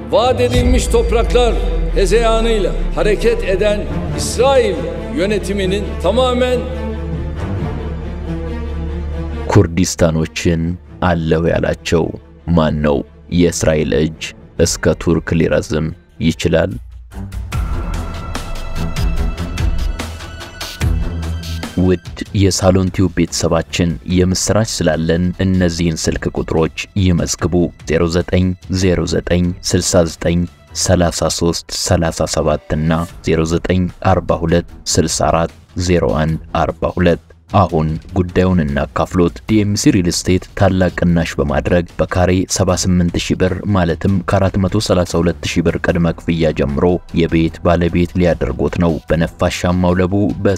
vaat edilmiş topraklar hezeyanıyla hareket eden İsrail yönetiminin tamamen ኩርዲስታኖችን አለው ያላቸው ማን ነው? የእስራኤል እጅ እስከ ቱርክ ሊረዝም ይችላል? ውድ የሳሎን ቲዩብ ቤተሰባችን የምስራች ስላለን እነዚህን ስልክ ቁጥሮች ይመዝግቡ። 090969 33 37 እና 0942 64 01 42 አሁን ጉዳዩን እናካፍሎት። ዲኤምሲ ሪል ስቴት ታላቅ ቅናሽ በማድረግ በካሬ 78000 ብር ማለትም ከ432000 ብር ቅድመ ክፍያ ጀምሮ የቤት ባለቤት ሊያደርጎት ነው። በነፋሻማው ለቡ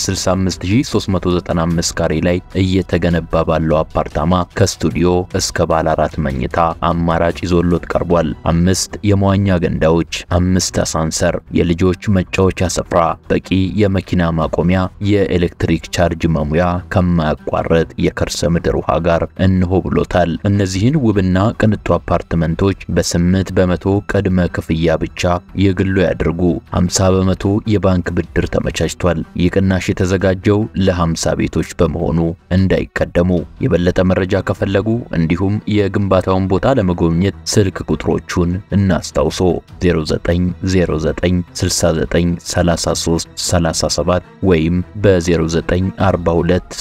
በ65395 ካሬ ላይ እየተገነባ ባለው አፓርታማ ከስቱዲዮ እስከ ባለ አራት መኝታ አማራጭ ይዞሎት ቀርቧል። አምስት የመዋኛ ገንዳዎች፣ አምስት አሳንሰር፣ የልጆች መጫወቻ ስፍራ፣ በቂ የመኪና ማቆሚያ፣ የኤሌክትሪክ ቻርጅ መሙያ ከማያቋርጥ የከርሰ ምድር ውሃ ጋር እንሆ ብሎታል። እነዚህን ውብና ቅንጡ አፓርትመንቶች በስምንት በመቶ ቅድመ ክፍያ ብቻ የግሉ ያድርጉ። 50 በመቶ የባንክ ብድር ተመቻችቷል። ይህ ቅናሽ የተዘጋጀው ለ50 ቤቶች በመሆኑ እንዳይቀደሙ። የበለጠ መረጃ ከፈለጉ እንዲሁም የግንባታውን ቦታ ለመጎብኘት ስልክ ቁጥሮቹን እናስታውሶ 09096933 37 ወይም በ0942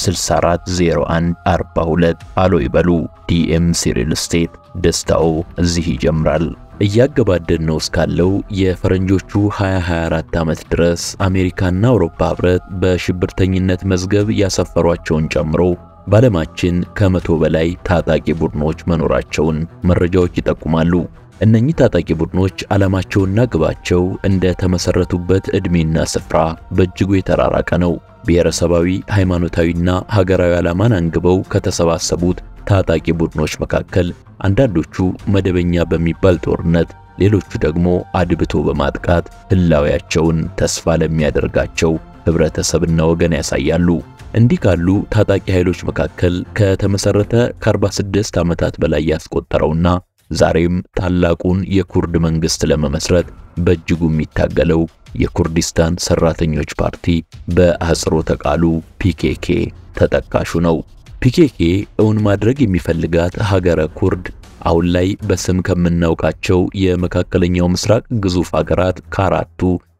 640142 አሎ ይበሉ። ዲኤምሲ ሪል ስቴት ደስታው እዚህ ይጀምራል። እያገባደድ ነው እስካለው የፈረንጆቹ 2024 ዓመት ድረስ አሜሪካና አውሮፓ ህብረት በሽብርተኝነት መዝገብ ያሰፈሯቸውን ጨምሮ በዓለማችን ከመቶ በላይ ታጣቂ ቡድኖች መኖራቸውን መረጃዎች ይጠቁማሉ። እነኚህ ታጣቂ ቡድኖች ዓላማቸውና ግባቸው እንደ ተመሰረቱበት ዕድሜና ስፍራ በእጅጉ የተራራቀ ነው። ብሔረሰባዊ ሃይማኖታዊና ሀገራዊ ዓላማን አንግበው ከተሰባሰቡት ታጣቂ ቡድኖች መካከል አንዳንዶቹ መደበኛ በሚባል ጦርነት፣ ሌሎቹ ደግሞ አድብቶ በማጥቃት ህላዊያቸውን ተስፋ ለሚያደርጋቸው ህብረተሰብና ወገን ያሳያሉ። እንዲህ ካሉ ታጣቂ ኃይሎች መካከል ከተመሰረተ ከ46 ዓመታት በላይ ያስቆጠረውና ዛሬም ታላቁን የኩርድ መንግስት ለመመስረት በእጅጉ የሚታገለው የኩርዲስታን ሰራተኞች ፓርቲ በአህጽሮተ ቃሉ ፒኬኬ ተጠቃሹ ነው። ፒኬኬ እውን ማድረግ የሚፈልጋት ሀገረ ኩርድ አሁን ላይ በስም ከምናውቃቸው የመካከለኛው ምስራቅ ግዙፍ ሀገራት ከአራቱ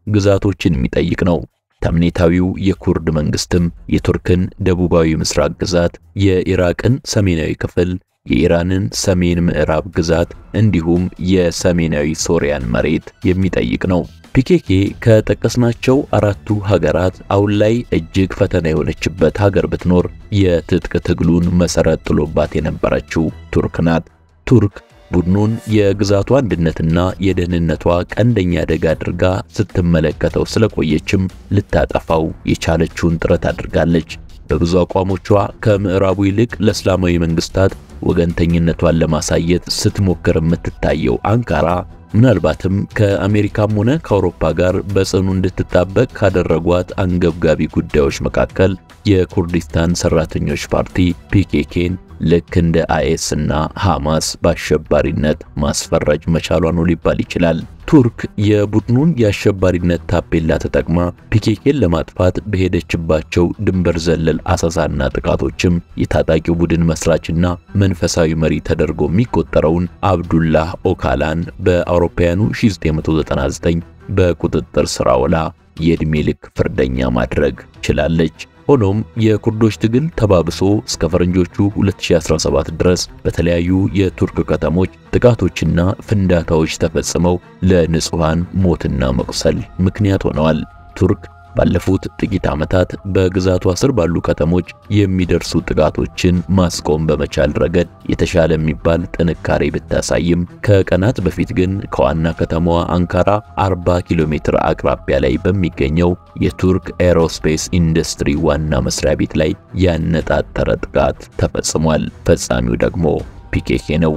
ግዛቶችን የሚጠይቅ ነው። ተምኔታዊው የኩርድ መንግስትም የቱርክን ደቡባዊ ምስራቅ ግዛት፣ የኢራቅን ሰሜናዊ ክፍል የኢራንን ሰሜን ምዕራብ ግዛት እንዲሁም የሰሜናዊ ሶሪያን መሬት የሚጠይቅ ነው። ፒኬኬ ከጠቀስናቸው አራቱ ሀገራት አሁን ላይ እጅግ ፈተና የሆነችበት ሀገር ብትኖር የትጥቅ ትግሉን መሰረት ጥሎባት የነበረችው ቱርክ ናት። ቱርክ ቡድኑን የግዛቷ አንድነትና የደህንነቷ ቀንደኛ አደጋ አድርጋ ስትመለከተው ስለቆየችም ልታጠፋው የቻለችውን ጥረት አድርጋለች። በብዙ አቋሞቿ ከምዕራቡ ይልቅ ለእስላማዊ መንግስታት ወገንተኝነቷን ለማሳየት ስትሞክር የምትታየው አንካራ ምናልባትም ከአሜሪካም ሆነ ከአውሮፓ ጋር በጽኑ እንድትጣበቅ ካደረጓት አንገብጋቢ ጉዳዮች መካከል የኩርዲስታን ሰራተኞች ፓርቲ ፒኬኬን ልክ እንደ አይኤስ እና ሐማስ በአሸባሪነት ማስፈረጅ መቻሏ ነው ሊባል ይችላል። ቱርክ የቡድኑን የአሸባሪነት ታፔላ ተጠቅማ ፒኬኬን ለማጥፋት በሄደችባቸው ድንበር ዘለል አሰሳና ጥቃቶችም የታጣቂው ቡድን መስራችና መንፈሳዊ መሪ ተደርጎ የሚቆጠረውን አብዱላህ ኦካላን በአውሮፓውያኑ 1999 በቁጥጥር ስር አውላ የዕድሜ ልክ ፍርደኛ ማድረግ ችላለች። ሆኖም የኩርዶች ትግል ተባብሶ እስከ ፈረንጆቹ 2017 ድረስ በተለያዩ የቱርክ ከተሞች ጥቃቶችና ፍንዳታዎች ተፈጽመው ለንጹሃን ሞትና መቁሰል ምክንያት ሆነዋል። ቱርክ ባለፉት ጥቂት ዓመታት በግዛቷ ስር ባሉ ከተሞች የሚደርሱ ጥቃቶችን ማስቆም በመቻል ረገድ የተሻለ የሚባል ጥንካሬ ብታሳይም ከቀናት በፊት ግን ከዋና ከተማዋ አንካራ 40 ኪሎ ሜትር አቅራቢያ ላይ በሚገኘው የቱርክ ኤሮስፔስ ኢንዱስትሪ ዋና መስሪያ ቤት ላይ ያነጣጠረ ጥቃት ተፈጽሟል። ፈጻሚው ደግሞ ፒኬኬ ነው።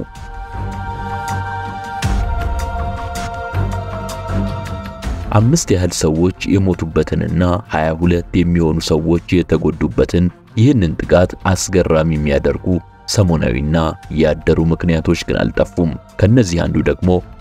አምስት ያህል ሰዎች የሞቱበትንና 22 የሚሆኑ ሰዎች የተጎዱበትን ይህንን ጥቃት አስገራሚ የሚያደርጉ ሰሞናዊና ያደሩ ምክንያቶች ግን አልጠፉም። ከነዚህ አንዱ ደግሞ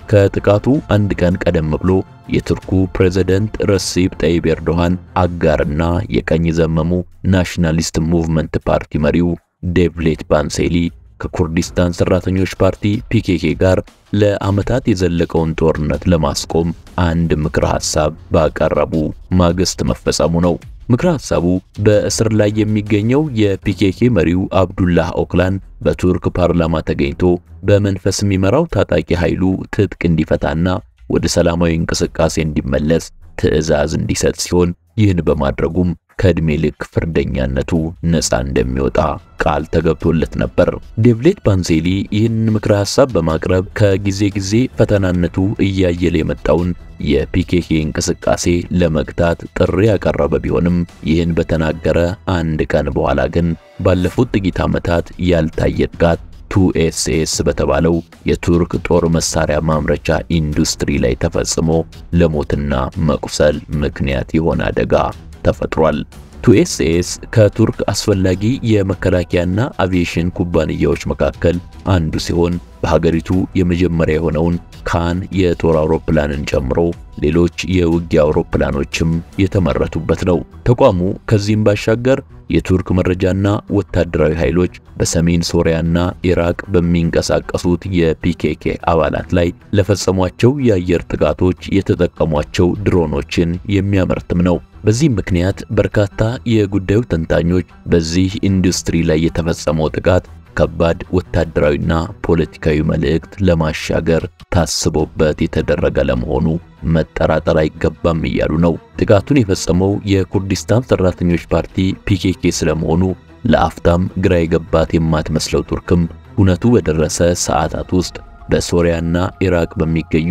ከጥቃቱ አንድ ቀን ቀደም ብሎ የቱርኩ ፕሬዝደንት ረሲፕ ጠይብ ኤርዶሃን አጋርና የቀኝ ዘመሙ ናሽናሊስት ሙቭመንት ፓርቲ መሪው ዴቭሌት ባንሴሊ ከኩርዲስታን ሰራተኞች ፓርቲ ፒኬኬ ጋር ለዓመታት የዘለቀውን ጦርነት ለማስቆም አንድ ምክረ ሐሳብ ባቀረቡ ማግስት መፈጸሙ ነው። ምክረ ሐሳቡ በእስር ላይ የሚገኘው የፒኬኬ መሪው አብዱላህ ኦክላን በቱርክ ፓርላማ ተገኝቶ በመንፈስ የሚመራው ታጣቂ ኃይሉ ትጥቅ እንዲፈታና ወደ ሰላማዊ እንቅስቃሴ እንዲመለስ ትዕዛዝ እንዲሰጥ ሲሆን ይህን በማድረጉም ከዕድሜ ልክ ፍርደኛነቱ ነፃ እንደሚወጣ ቃል ተገብቶለት ነበር። ዴቭሌት ባንዜሊ ይህን ምክረ ሐሳብ በማቅረብ ከጊዜ ጊዜ ፈተናነቱ እያየለ የመጣውን የፒኬኬ እንቅስቃሴ ለመግታት ጥሪ ያቀረበ ቢሆንም ይህን በተናገረ አንድ ቀን በኋላ ግን ባለፉት ጥቂት ዓመታት ያልታየ ጥቃት ቱኤስኤስ በተባለው የቱርክ ጦር መሳሪያ ማምረቻ ኢንዱስትሪ ላይ ተፈጽሞ ለሞትና መቁሰል ምክንያት የሆነ አደጋ ተፈጥሯል። ቱኤስኤስ ከቱርክ አስፈላጊ የመከላከያና አቪዬሽን ኩባንያዎች መካከል አንዱ ሲሆን በሀገሪቱ የመጀመሪያ የሆነውን ካን የጦር አውሮፕላንን ጨምሮ ሌሎች የውጊያ አውሮፕላኖችም የተመረቱበት ነው። ተቋሙ ከዚህም ባሻገር የቱርክ መረጃና ወታደራዊ ኃይሎች በሰሜን ሶሪያና ኢራቅ በሚንቀሳቀሱት የፒኬኬ አባላት ላይ ለፈጸሟቸው የአየር ጥቃቶች የተጠቀሟቸው ድሮኖችን የሚያመርትም ነው። በዚህም ምክንያት በርካታ የጉዳዩ ተንታኞች በዚህ ኢንዱስትሪ ላይ የተፈጸመው ጥቃት ከባድ ወታደራዊና ፖለቲካዊ መልእክት ለማሻገር ታስቦበት የተደረገ ለመሆኑ መጠራጠር አይገባም እያሉ ነው። ጥቃቱን የፈጸመው የኩርዲስታን ሰራተኞች ፓርቲ ፒኬኬ ስለመሆኑ ለአፍታም ግራ የገባት የማትመስለው ቱርክም ሁነቱ በደረሰ ሰዓታት ውስጥ በሶሪያና ኢራቅ በሚገኙ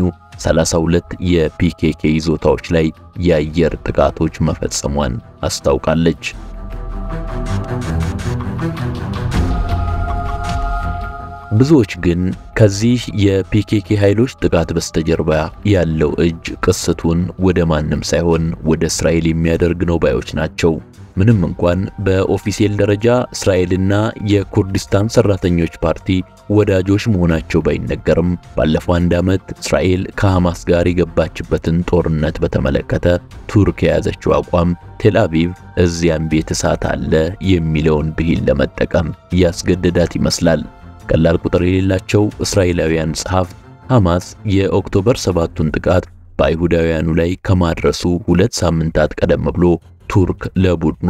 32 የፒኬኬ ይዞታዎች ላይ የአየር ጥቃቶች መፈጸሟን አስታውቃለች። ብዙዎች ግን ከዚህ የፒኬኬ ኃይሎች ጥቃት በስተጀርባ ያለው እጅ ቅስቱን ወደ ማንም ሳይሆን ወደ እስራኤል የሚያደርግ ነው ባዮች ናቸው። ምንም እንኳን በኦፊሴል ደረጃ እስራኤልና የኩርዲስታን ሰራተኞች ፓርቲ ወዳጆች መሆናቸው ባይነገርም ባለፈው አንድ ዓመት እስራኤል ከሐማስ ጋር የገባችበትን ጦርነት በተመለከተ ቱርክ የያዘችው አቋም ቴል አቪቭ እዚያም ቤት እሳት አለ የሚለውን ብሂል ለመጠቀም ያስገደዳት ይመስላል። ቀላል ቁጥር የሌላቸው እስራኤላውያን ጸሐፍት ሐማስ የኦክቶበር ሰባቱን ጥቃት በአይሁዳውያኑ ላይ ከማድረሱ ሁለት ሳምንታት ቀደም ብሎ ቱርክ ለቡድኑ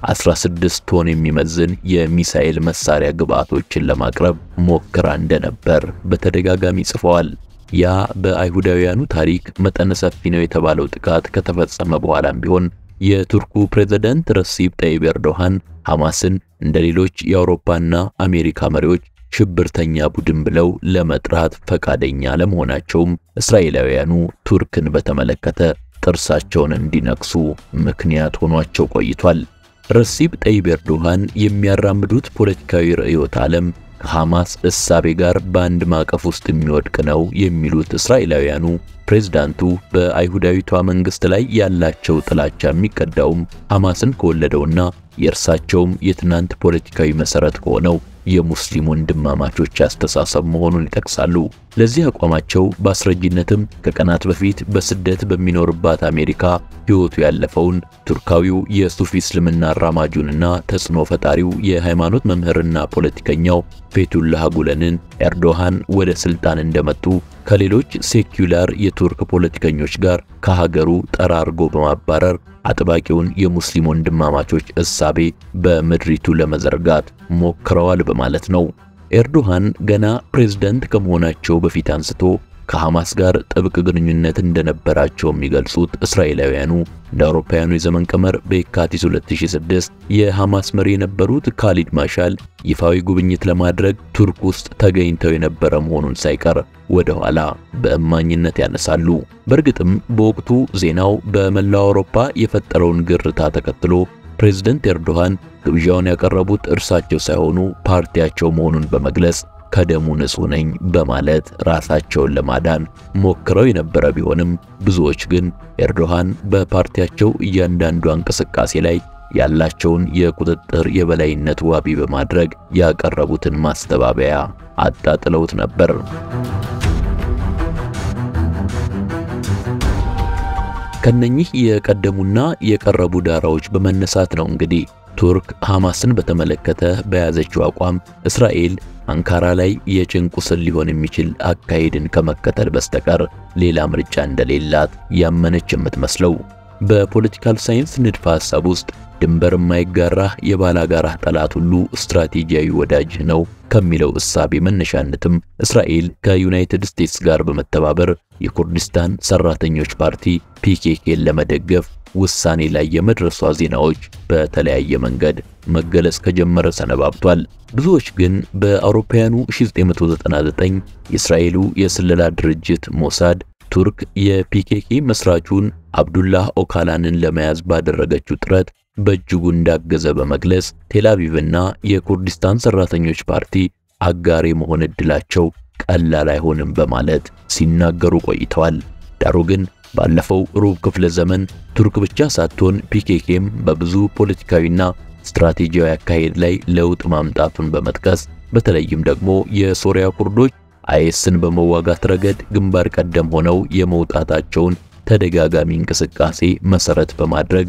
16 ቶን የሚመዝን የሚሳኤል መሳሪያ ግብዓቶችን ለማቅረብ ሞክራ እንደነበር በተደጋጋሚ ጽፈዋል። ያ በአይሁዳውያኑ ታሪክ መጠነ ሰፊ ነው የተባለው ጥቃት ከተፈጸመ በኋላም ቢሆን የቱርኩ ፕሬዝዳንት ረሲፕ ጠይብ ኤርዶሃን ሐማስን እንደ ሌሎች የአውሮፓና አሜሪካ መሪዎች ሽብርተኛ ቡድን ብለው ለመጥራት ፈቃደኛ ለመሆናቸውም እስራኤላውያኑ ቱርክን በተመለከተ ጥርሳቸውን እንዲነክሱ ምክንያት ሆኗቸው ቆይቷል። ረሲብ ጠይብ ኤርዶሃን የሚያራምዱት ፖለቲካዊ ርዕዮተ ዓለም ከሐማስ እሳቤ ጋር በአንድ ማዕቀፍ ውስጥ የሚወድቅ ነው የሚሉት እስራኤላውያኑ ፕሬዝዳንቱ በአይሁዳዊቷ መንግስት ላይ ያላቸው ጥላቻ የሚቀዳውም ሐማስን ከወለደውና የእርሳቸውም የትናንት ፖለቲካዊ መሰረት ከሆነው የሙስሊም ወንድማማቾች አስተሳሰብ መሆኑን ይጠቅሳሉ። ለዚህ አቋማቸው በአስረጅነትም ከቀናት በፊት በስደት በሚኖርባት አሜሪካ ሕይወቱ ያለፈውን ቱርካዊው የሱፊ እስልምና አራማጁንና ተጽዕኖ ፈጣሪው የሃይማኖት መምህርና ፖለቲከኛው ፌቱላህ ጉለንን ኤርዶሃን ወደ ስልጣን እንደመጡ ከሌሎች ሴኩላር የቱርክ ፖለቲከኞች ጋር ከሀገሩ ጠራርጎ በማባረር አጥባቂውን የሙስሊም ወንድማማቾች እሳቤ በምድሪቱ ለመዘርጋት ሞክረዋል በማለት ነው። ኤርዶሃን ገና ፕሬዝዳንት ከመሆናቸው በፊት አንስቶ ከሐማስ ጋር ጥብቅ ግንኙነት እንደነበራቸው የሚገልጹት እስራኤላውያኑ እንደ አውሮፓውያኑ የዘመን ቀመር በየካቲት 2006 የሐማስ መሪ የነበሩት ካሊድ ማሻል ይፋዊ ጉብኝት ለማድረግ ቱርክ ውስጥ ተገኝተው የነበረ መሆኑን ሳይቀር ወደ ኋላ በእማኝነት ያነሳሉ። በእርግጥም በወቅቱ ዜናው በመላው አውሮፓ የፈጠረውን ግርታ ተከትሎ ፕሬዝደንት ኤርዶሃን ግብዣውን ያቀረቡት እርሳቸው ሳይሆኑ ፓርቲያቸው መሆኑን በመግለጽ ከደሙ ንጹሕ ነኝ በማለት ራሳቸውን ለማዳን ሞክረው የነበረ ቢሆንም ብዙዎች ግን ኤርዶሃን በፓርቲያቸው እያንዳንዷ እንቅስቃሴ ላይ ያላቸውን የቁጥጥር የበላይነት ዋቢ በማድረግ ያቀረቡትን ማስተባበያ አጣጥለውት ነበር። ከነኚህ የቀደሙና የቀረቡ ዳራዎች በመነሳት ነው እንግዲህ ቱርክ ሐማስን በተመለከተ በያዘችው አቋም እስራኤል አንካራ ላይ የጭን ቁስል ሊሆን የሚችል አካሄድን ከመከተል በስተቀር ሌላ ምርጫ እንደሌላት ያመነች የምትመስለው። በፖለቲካል ሳይንስ ንድፈ ሐሳብ ውስጥ ድንበር የማይጋራ የባላጋራህ ጠላት ሁሉ ስትራቴጂያዊ ወዳጅህ ነው ከሚለው እሳቤ መነሻነትም እስራኤል ከዩናይትድ ስቴትስ ጋር በመተባበር የኩርዲስታን ሰራተኞች ፓርቲ ፒኬኬን ለመደገፍ ውሳኔ ላይ የመድረሷ ዜናዎች በተለያየ መንገድ መገለጽ ከጀመረ ሰነባብቷል። ብዙዎች ግን በአውሮፓውያኑ 1999 የእስራኤሉ የስለላ ድርጅት ሞሳድ ቱርክ የፒኬኬ መስራቹን አብዱላህ ኦካላንን ለመያዝ ባደረገችው ጥረት በእጅጉ እንዳገዘ በመግለጽ ቴልአቪቭና የኩርዲስታን ሰራተኞች ፓርቲ አጋር የመሆን ዕድላቸው ቀላል አይሆንም በማለት ሲናገሩ ቆይተዋል። ዳሩ ግን ባለፈው ሩብ ክፍለ ዘመን ቱርክ ብቻ ሳትሆን ፒኬኬም በብዙ ፖለቲካዊና ስትራቴጂያዊ አካሄድ ላይ ለውጥ ማምጣቱን በመጥቀስ በተለይም ደግሞ የሶሪያ ኩርዶች አይኤስን በመዋጋት ረገድ ግንባር ቀደም ሆነው የመውጣታቸውን ተደጋጋሚ እንቅስቃሴ መሰረት በማድረግ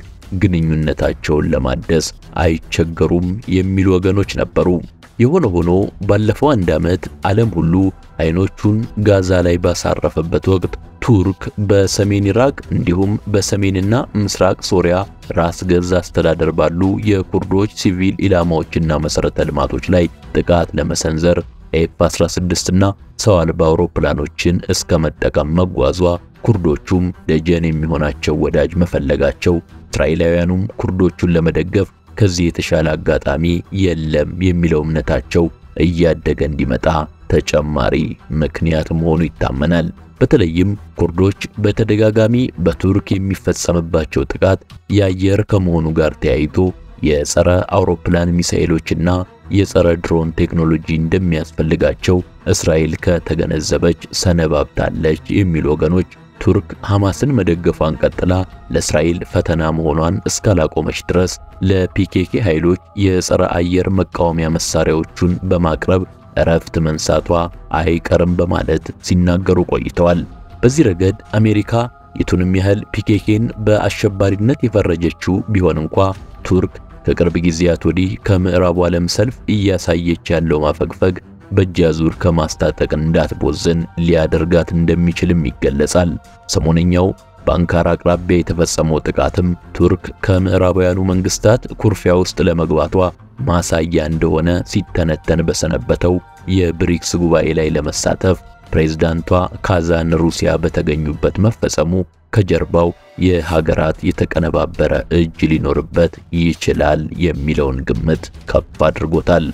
ግንኙነታቸውን ለማደስ አይቸገሩም የሚሉ ወገኖች ነበሩ። የሆነ ሆኖ ባለፈው አንድ ዓመት ዓለም ሁሉ አይኖቹን ጋዛ ላይ ባሳረፈበት ወቅት ቱርክ በሰሜን ኢራቅ እንዲሁም በሰሜንና ምስራቅ ሶሪያ ራስ ገዝ አስተዳደር ባሉ የኩርዶች ሲቪል ኢላማዎችና መሠረተ ልማቶች ላይ ጥቃት ለመሰንዘር ኤፍ 16 እና ሰው አልባ አውሮፕላኖችን እስከ መጠቀም መጓዟ ኩርዶቹም ደጀን የሚሆናቸው ወዳጅ መፈለጋቸው እስራኤላውያኑም ኩርዶቹን ለመደገፍ ከዚህ የተሻለ አጋጣሚ የለም የሚለው እምነታቸው እያደገ እንዲመጣ ተጨማሪ ምክንያት መሆኑ ይታመናል። በተለይም ኩርዶች በተደጋጋሚ በቱርክ የሚፈጸምባቸው ጥቃት የአየር ከመሆኑ ጋር ተያይዞ የጸረ አውሮፕላን ሚሳኤሎችና የጸረ ድሮን ቴክኖሎጂ እንደሚያስፈልጋቸው እስራኤል ከተገነዘበች ሰነባብታለች የሚሉ ወገኖች ቱርክ ሐማስን መደገፏን ቀጥላ ለእስራኤል ፈተና መሆኗን እስካላቆመች ድረስ ለፒኬኬ ኃይሎች የጸረ አየር መቃወሚያ መሳሪያዎቹን በማቅረብ እረፍት መንሳቷ አይቀርም በማለት ሲናገሩ ቆይተዋል። በዚህ ረገድ አሜሪካ የቱንም ያህል ፒኬኬን በአሸባሪነት የፈረጀችው ቢሆን እንኳ ቱርክ ከቅርብ ጊዜያት ወዲህ ከምዕራቡ ዓለም ሰልፍ እያሳየች ያለው ማፈግፈግ በእጅ አዙር ከማስታጠቅ እንዳትቦዝን ሊያደርጋት እንደሚችልም ይገለጻል። ሰሞነኛው በአንካራ አቅራቢያ የተፈጸመው ጥቃትም ቱርክ ከምዕራባውያኑ መንግስታት ኩርፊያ ውስጥ ለመግባቷ ማሳያ እንደሆነ ሲተነተን በሰነበተው የብሪክስ ጉባኤ ላይ ለመሳተፍ ፕሬዝዳንቷ ካዛን ሩሲያ በተገኙበት መፈጸሙ ከጀርባው የሀገራት የተቀነባበረ እጅ ሊኖርበት ይችላል የሚለውን ግምት ከፍ አድርጎታል።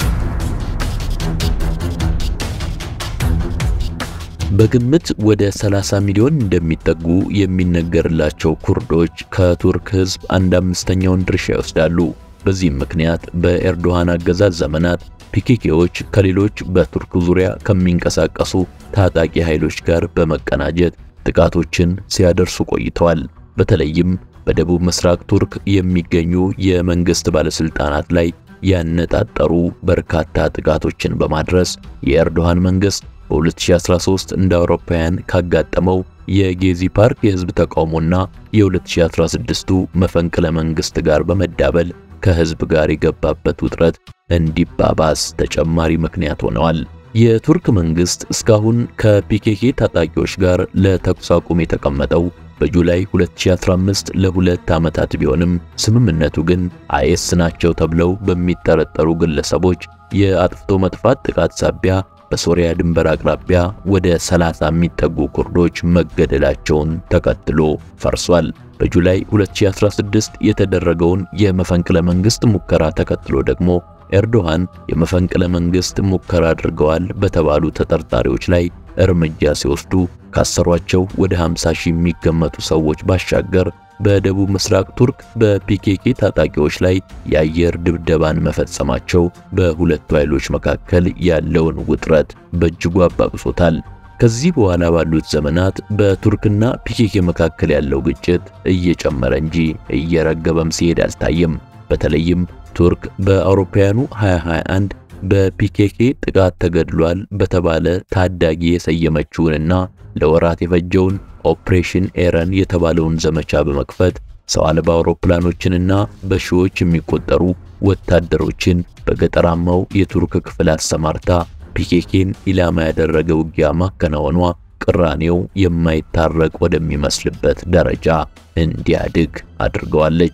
በግምት ወደ 30 ሚሊዮን እንደሚጠጉ የሚነገርላቸው ኩርዶች ከቱርክ ሕዝብ አንድ አምስተኛውን ድርሻ ይወስዳሉ። በዚህም ምክንያት በኤርዶሃን አገዛዝ ዘመናት ፒኬኬዎች ከሌሎች በቱርክ ዙሪያ ከሚንቀሳቀሱ ታጣቂ ኃይሎች ጋር በመቀናጀት ጥቃቶችን ሲያደርሱ ቆይተዋል። በተለይም በደቡብ ምስራቅ ቱርክ የሚገኙ የመንግስት ባለስልጣናት ላይ ያነጣጠሩ በርካታ ጥቃቶችን በማድረስ የኤርዶሃን መንግስት በ2013 እንደ አውሮፓውያን ካጋጠመው የጌዚ ፓርክ የህዝብ ተቃውሞና የ2016ቱ መፈንቅለ መንግስት ጋር በመዳበል ከህዝብ ጋር የገባበት ውጥረት እንዲባባስ ተጨማሪ ምክንያት ሆነዋል። የቱርክ መንግስት እስካሁን ከፒኬኬ ታጣቂዎች ጋር ለተኩስ አቁም የተቀመጠው በጁላይ 2015 ለሁለት ዓመታት ቢሆንም ስምምነቱ ግን አይኤስ ናቸው ተብለው በሚጠረጠሩ ግለሰቦች የአጥፍቶ መጥፋት ጥቃት ሳቢያ በሶሪያ ድንበር አቅራቢያ ወደ 30 የሚጠጉ ኩርዶች መገደላቸውን ተከትሎ ፈርሷል። በጁላይ 2016 የተደረገውን የመፈንቅለ መንግስት ሙከራ ተከትሎ ደግሞ ኤርዶሃን የመፈንቅለ መንግስት ሙከራ አድርገዋል በተባሉ ተጠርጣሪዎች ላይ እርምጃ ሲወስዱ ካሰሯቸው ወደ 50 ሺህ የሚገመቱ ሰዎች ባሻገር በደቡብ ምስራቅ ቱርክ በፒኬኬ ታጣቂዎች ላይ የአየር ድብደባን መፈጸማቸው በሁለቱ ኃይሎች መካከል ያለውን ውጥረት በእጅጉ አባብሶታል። ከዚህ በኋላ ባሉት ዘመናት በቱርክና ፒኬኬ መካከል ያለው ግጭት እየጨመረ እንጂ እየረገበም ሲሄድ አልታየም። በተለይም ቱርክ በአውሮፓውያኑ 2021 በፒኬኬ ጥቃት ተገድሏል በተባለ ታዳጊ የሰየመችውንና ለወራት የፈጀውን ኦፕሬሽን ኤረን የተባለውን ዘመቻ በመክፈት ሰው አልባ አውሮፕላኖችንና በሺዎች የሚቆጠሩ ወታደሮችን በገጠራማው የቱርክ ክፍል አሰማርታ ፒኬኬን ኢላማ ያደረገ ውጊያ ማከናወኗ ቅራኔው የማይታረቅ ወደሚመስልበት ደረጃ እንዲያድግ አድርገዋለች።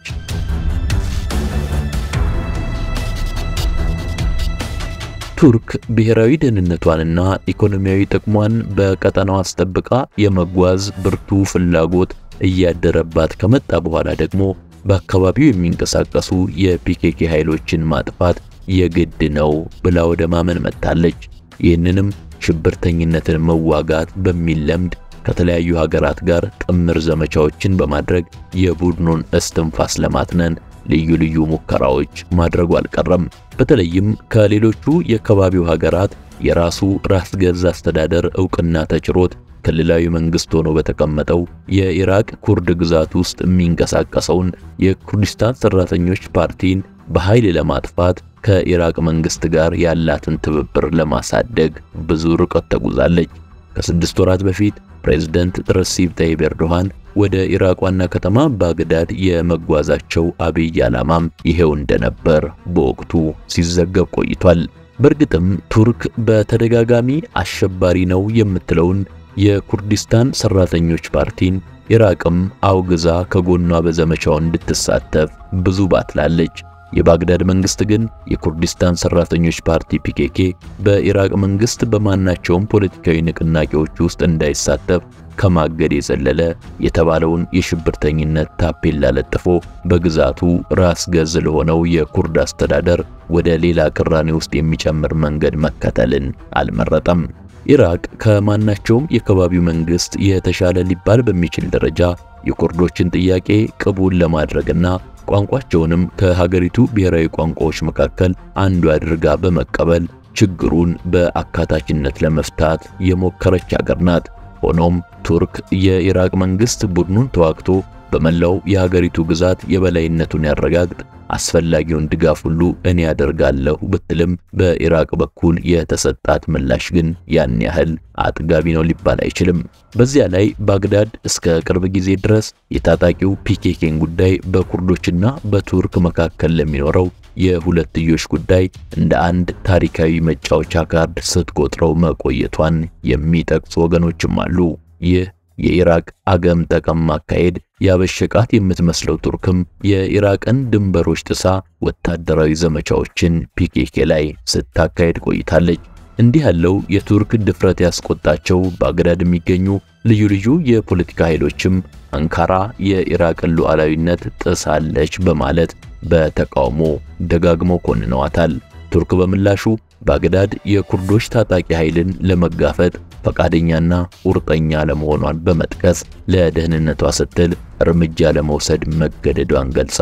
ቱርክ ብሔራዊ ደህንነቷንና ኢኮኖሚያዊ ጥቅሟን በቀጠናው አስጠብቃ የመጓዝ ብርቱ ፍላጎት እያደረባት ከመጣ በኋላ ደግሞ በአካባቢው የሚንቀሳቀሱ የፒኬኬ ኃይሎችን ማጥፋት የግድ ነው ብላ ወደ ማመን መጥታለች። ይህንንም ሽብርተኝነትን መዋጋት በሚል ለምድ ከተለያዩ ሀገራት ጋር ጥምር ዘመቻዎችን በማድረግ የቡድኑን እስትንፋስ ለማትነን ልዩ ልዩ ሙከራዎች ማድረጉ አልቀረም። በተለይም ከሌሎቹ የከባቢው ሀገራት የራሱ ራስ ገዝ አስተዳደር ዕውቅና ተችሮት ክልላዊ መንግስት ሆኖ በተቀመጠው የኢራቅ ኩርድ ግዛት ውስጥ የሚንቀሳቀሰውን የኩርዲስታን ሰራተኞች ፓርቲን በኃይል ለማጥፋት ከኢራቅ መንግስት ጋር ያላትን ትብብር ለማሳደግ ብዙ ርቀት ተጉዛለች። ከስድስት ወራት በፊት ፕሬዝደንት ረሲብ ታይብ ኤርዶሃን ወደ ኢራቅ ዋና ከተማ ባግዳድ የመጓዛቸው አብይ ዓላማም ይሄው እንደነበር በወቅቱ ሲዘገብ ቆይቷል። በእርግጥም ቱርክ በተደጋጋሚ አሸባሪ ነው የምትለውን የኩርዲስታን ሰራተኞች ፓርቲን ኢራቅም አውግዛ ከጎኗ በዘመቻው እንድትሳተፍ ብዙ ባትላለች። የባግዳድ መንግስት ግን የኩርዲስታን ሰራተኞች ፓርቲ ፒኬኬ በኢራቅ መንግስት በማናቸውም ፖለቲካዊ ንቅናቄዎች ውስጥ እንዳይሳተፍ ከማገድ የዘለለ የተባለውን የሽብርተኝነት ታፔላ ለጥፎ በግዛቱ ራስ ገዝ ለሆነው የኩርድ አስተዳደር ወደ ሌላ ቅራኔ ውስጥ የሚጨምር መንገድ መከተልን አልመረጠም። ኢራቅ ከማናቸውም የከባቢው መንግስት የተሻለ ሊባል በሚችል ደረጃ የኩርዶችን ጥያቄ ቅቡል ለማድረግና ቋንቋቸውንም ከሀገሪቱ ብሔራዊ ቋንቋዎች መካከል አንዱ አድርጋ በመቀበል ችግሩን በአካታችነት ለመፍታት የሞከረች ሀገር ናት። ሆኖም ቱርክ የኢራቅ መንግስት ቡድኑን ተዋግቶ በመላው የሀገሪቱ ግዛት የበላይነቱን ያረጋግጥ አስፈላጊውን ድጋፍ ሁሉ እኔ ያደርጋለሁ ብትልም በኢራቅ በኩል የተሰጣት ምላሽ ግን ያን ያህል አጥጋቢ ነው ሊባል አይችልም። በዚያ ላይ ባግዳድ እስከ ቅርብ ጊዜ ድረስ የታጣቂው ፒኬኬን ጉዳይ በኩርዶችና በቱርክ መካከል ለሚኖረው የሁለትዮሽ ጉዳይ እንደ አንድ ታሪካዊ መጫወቻ ካርድ ስትቆጥረው መቆየቷን የሚጠቅሱ ወገኖችም አሉ። ይህ የኢራቅ አገም ጠቀም አካሄድ ያበሸቃት የምትመስለው ቱርክም የኢራቅን ድንበሮች ጥሳ ወታደራዊ ዘመቻዎችን ፒኬኬ ላይ ስታካሄድ ቆይታለች። እንዲህ ያለው የቱርክ ድፍረት ያስቆጣቸው ባግዳድ የሚገኙ ልዩ ልዩ የፖለቲካ ኃይሎችም አንካራ የኢራቅን ሉዓላዊነት ጥሳለች በማለት በተቃውሞ ደጋግመው ኮንነዋታል። ቱርክ በምላሹ ባግዳድ የኩርዶች ታጣቂ ኃይልን ለመጋፈጥ ፈቃደኛና ቁርጠኛ ለመሆኗን በመጥቀስ ለደህንነቷ ስትል እርምጃ ለመውሰድ መገደዷን ገልጻ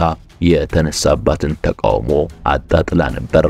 የተነሳባትን ተቃውሞ አጣጥላ ነበር።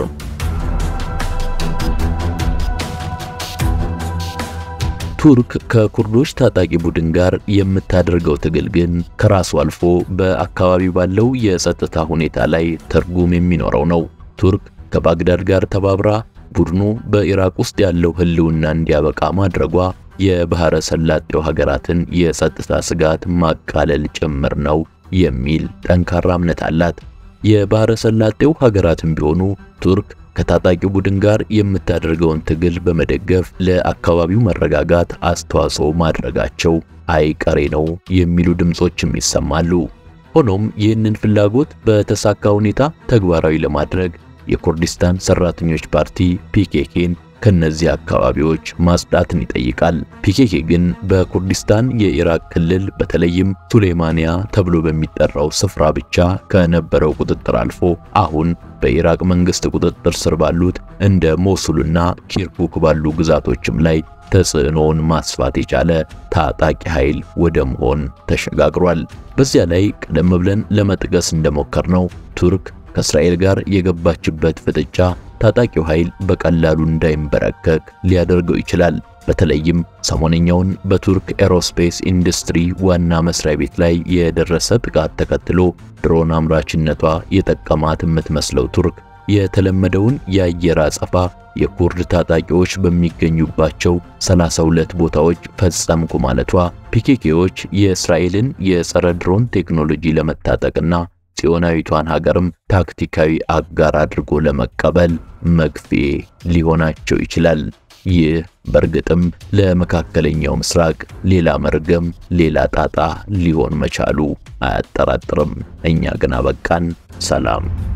ቱርክ ከኩርዶች ታጣቂ ቡድን ጋር የምታደርገው ትግል ግን ከራሱ አልፎ በአካባቢው ባለው የጸጥታ ሁኔታ ላይ ትርጉም የሚኖረው ነው። ቱርክ ከባግዳድ ጋር ተባብራ ቡድኑ በኢራቅ ውስጥ ያለው ሕልውና እንዲያበቃ ማድረጓ የባህረ ሰላጤው ሀገራትን የጸጥታ ስጋት ማቃለል ጭምር ነው የሚል ጠንካራ እምነት አላት። የባህረ ሰላጤው ሀገራትም ቢሆኑ ቱርክ ከታጣቂው ቡድን ጋር የምታደርገውን ትግል በመደገፍ ለአካባቢው መረጋጋት አስተዋጽኦ ማድረጋቸው አይቀሬ ነው የሚሉ ድምጾችም ይሰማሉ። ሆኖም ይህንን ፍላጎት በተሳካ ሁኔታ ተግባራዊ ለማድረግ የኩርዲስታን ሰራተኞች ፓርቲ ፒኬኬን ከነዚህ አካባቢዎች ማጽዳትን ይጠይቃል። ፒኬኬ ግን በኩርዲስታን የኢራቅ ክልል በተለይም ሱሌማንያ ተብሎ በሚጠራው ስፍራ ብቻ ከነበረው ቁጥጥር አልፎ አሁን በኢራቅ መንግስት ቁጥጥር ስር ባሉት እንደ ሞሱልና ኪርኩክ ባሉ ግዛቶችም ላይ ተጽዕኖውን ማስፋት የቻለ ታጣቂ ኃይል ወደ መሆን ተሸጋግሯል። በዚያ ላይ ቀደም ብለን ለመጥቀስ እንደሞከርነው ቱርክ ከእስራኤል ጋር የገባችበት ፍጥጫ ታጣቂው ኃይል በቀላሉ እንዳይንበረከክ ሊያደርገው ይችላል። በተለይም ሰሞነኛውን በቱርክ ኤሮስፔስ ኢንዱስትሪ ዋና መስሪያ ቤት ላይ የደረሰ ጥቃት ተከትሎ ድሮን አምራችነቷ የጠቀማት የምትመስለው ቱርክ የተለመደውን የአየር አጸፋ የኩርድ ታጣቂዎች በሚገኙባቸው 32 ቦታዎች ፈጸምኩ ማለቷ ፒኬኬዎች የእስራኤልን የጸረ ድሮን ቴክኖሎጂ ለመታጠቅና ጽዮናዊቷን ሀገርም ታክቲካዊ አጋር አድርጎ ለመቀበል መግፊያ ሊሆናቸው ይችላል። ይህ በእርግጥም ለመካከለኛው ምስራቅ ሌላ መርገም፣ ሌላ ጣጣ ሊሆን መቻሉ አያጠራጥርም። እኛ ግን አበቃን። ሰላም